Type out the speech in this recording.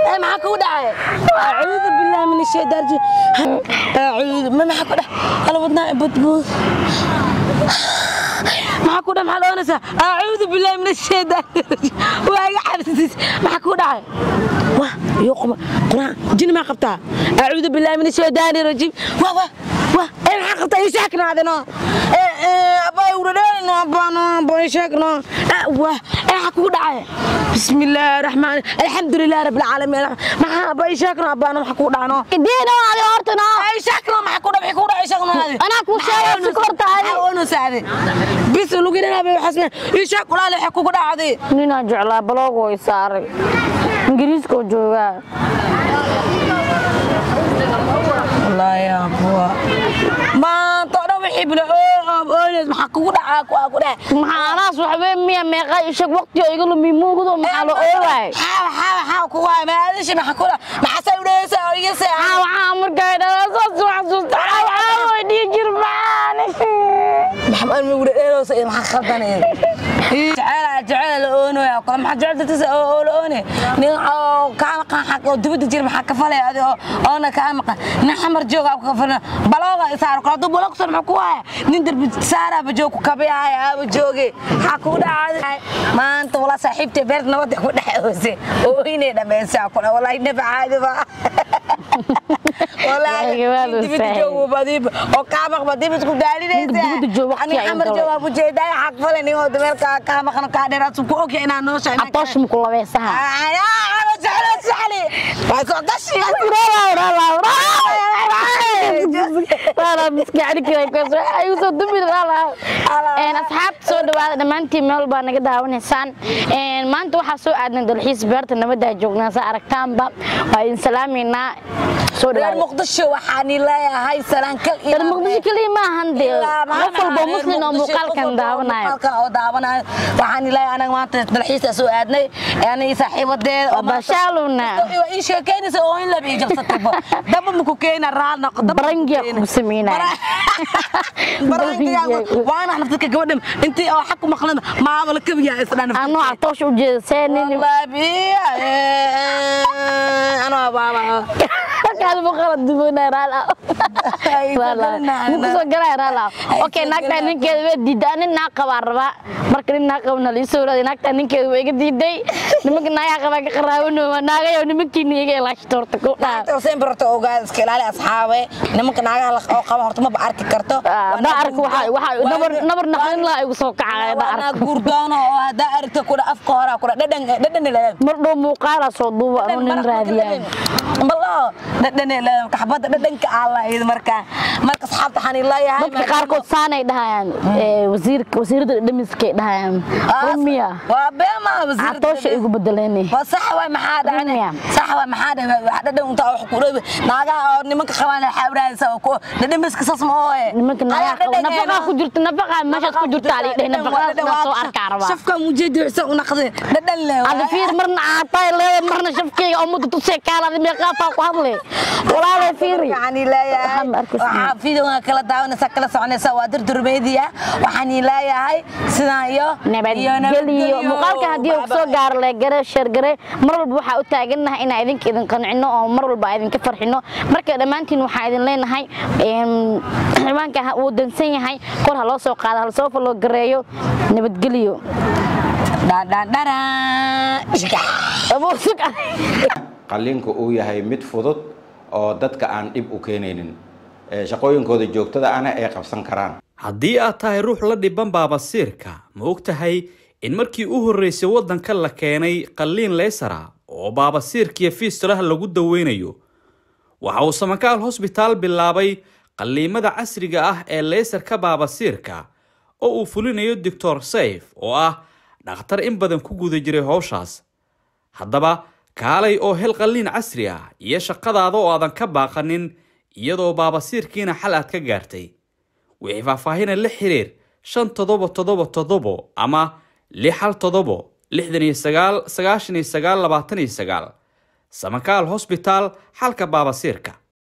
ee maxaa kugu dhacay acuudu billahi min ashaytaan rajiim acuudu ma maxaa ku dhac ala wadnaa budbuud maxaa ku dhac maxaa la oranaysaa acuudu billahi min ashaytaan rajiim waa iga xabsiis maxaa kugu dhacay wah iyo quma quraan jini maa qabtaa acuudu billahi min ashaytaan rajiim wah wah wah ee maxaa qabtaa ii sheeknaadino ee ee abaa uradheelino abaano abaa ii sheekno wah ee maxaa kugu dhacay بسم الله الرحمن الحمد لله رب العالمين ما باي شكرا ابانا ما حكو دانو diina waadi hortana اي شكرا ما حكو دبي حكو داي شكرا هذه anaa kuu sheegay si korta hadi وانا ساعدي بس لو جينا ابي حسن اي شكرا لا حكو داعدي ninaan jeclaa baloogo i saaray ingiriiska oo joogaa والله يا ابو ما طلع وحي بلا او ما حكو دعا كو اكو ده maxaa anaas waxbee miya meeqa ishag waqti oo iga lumi muuqdo maxaa la oowaay حاو حاو حاو كو ما ادري ما حكو ما حسن وديسا او يسا maxaa waxaa markaa dhalaasoo soo xasuusta waxaa way dhii jirmaan محمد مقول ايه سيد ما خلطني جعل جعل الاونو يا كل ما جعل تس الاوني نين كان قان حق دبد جير ما كفلي هذا انا كان مق نحمر جوغ كفلنا بلوغا صار كل دو بلوغ صار مكو نين درب سارا بجوك كبي هاي ابو جوغي حكو دعاي ما انت والله صاحبتي بيرت نود ku dhaxoose oo inay dhameeysaa kula wallahi naba caadi ba wallahi dibid joogo badib oo kaabaq badib isku daalinaysa dibadda joogo waqti ay xamar galay. jooga bu jeeday xaq falan iyo dameelka ka maqan ka dheeraad ku ogay inaan noo sheegay atoosh muku labeesaha aya ana jecel saxli waa soo dashi asxaabta soo dhawaada dhammaantiin meel baa naga daawanaysaan maanta waxaa soo aadnay dalxiis beerta nabadaa joognaa saa aragtaanba waa idin salaameynaa soo reer dhawaada muqdisho waxaan leeyahay salaan kal iyo reer muqdisho keliya ma ahan dee qof walbo muslim oo muuqaalkan daawanayo muuqaalkan oo daawanayo waxaan leeyahay anaga maanta dalxiis soo aadnay ani saaxiibadeed oo maanta- bashaaluna waa ii sheekeynaysa oo in laba ii jabsatayba daba maku keena raal noqo daba barangiya ku sameynaya waana nafsadka gabadhan intii oo xaq ku maqlan maamul kabiya isdhan anoo atoosh u jeeda see nin Wallahi, ana baba markaad muuqaala dubanay raala mukusoo galaya raala okay naagtaa ninkeeda waa diiday nin naag qabaa rabaa marka nin naag qabana la isoo raaday naagtaa ninkeeda waa iga diiday nimanka naagaa qabaa ka qaraabanoowa naagayo nimankiina iga ilaashito horta ku dhaa Naagta sempre horta ogaad iska ilaali asxaabe nimanka naagaha la oo qaba horta maba arki karto da arka waxa waxa nabar nabar naqlin laa igu soo kacaya da ana arka gurdoono oo hadaa aragta kudha afka hore kudha dhadhan dhadhan la mar dhow muuqaala soo duuba anuu nin raadiyaan ballo dhadhan la kaxbada dhadhanka alla id marka marka asxaabta waxaan ilaayahay dadka qaarkood saanay dhahayaan ee wasiirka wasiirada dhamiskay dhahayaan rumiya waa beema wasiirada catoosha igu bedeleni waa sax waay maxaa dhacay Rumiya. sax waay maxaa dhacay wax dhadhan inta wax ku dhow naagaha oo nimanka qabaan waxa waraaysa oo ku dhadhan biska sas ma oo nimanka nagaa qabo nafaqa ku jirta nafaqa meeshaas ku jirta ali dheh nafaqadaas soo arkaa rabaa shafka mujadi xisa u naqday dhadhan leh ada fiir marna aatay leedahay marna shafkeyga oo muddo tusee kaalada meeqaafaa ku hadle walaalay fiiri waxaan ilaayahay Waxaan ma arkaysaa. waxaa fiidowga kala daawanaysa kala soconaysa waa durdurmeediya waxaan ilaayahay sidaan iyo iyo nabadgeliyo muuqaalka haddii uu soo gaaro leegare sheergare mar walba waxaa u taagannahay inaan idinka idin qancino oo mar walba aan idinka farxino marka dhammaantiin waxaa idin leenahay em, xildhibaanka ha- wuu dansan yahay kor ha loo soo qaado ha lasoo faloo gareeyo nabadgeliyo dhadhandhara Abuusug ah. qalliinku uu yahay mid fudud oo dadka aan dhib u keenaynin ee shaqooyinkooda joogtada ana ay qabsan karaan haddii aad tahay ruux la dhiban baabasiirka ma og tahay in markii u horreysay waddanka la keenay qalliin leysara oo baabasiirkiiyo fiistulaha lagu daweynayo waxa uu samakaal hosbitaal bilaabay qalliimada casriga ah ee leysarka baabasiirka oo uu fulinayo doctor sayf oo ah dhakhtar in badan ku guda jiray howshaas haddaba kaalay oo hel qalliin casri ah iyo shaqadaada oo aadan ka baaqanin iyadoo baabasiirkiina xal aad ka gaartay wixii faahfaahina la xiriir shan toddoba toddoba toddobo ama lix hal toddobo lixdan iyo sagaal sagaashan iyo sagaal labaatan iyo sagaal samakaal hosbitaal xalka baabasiirka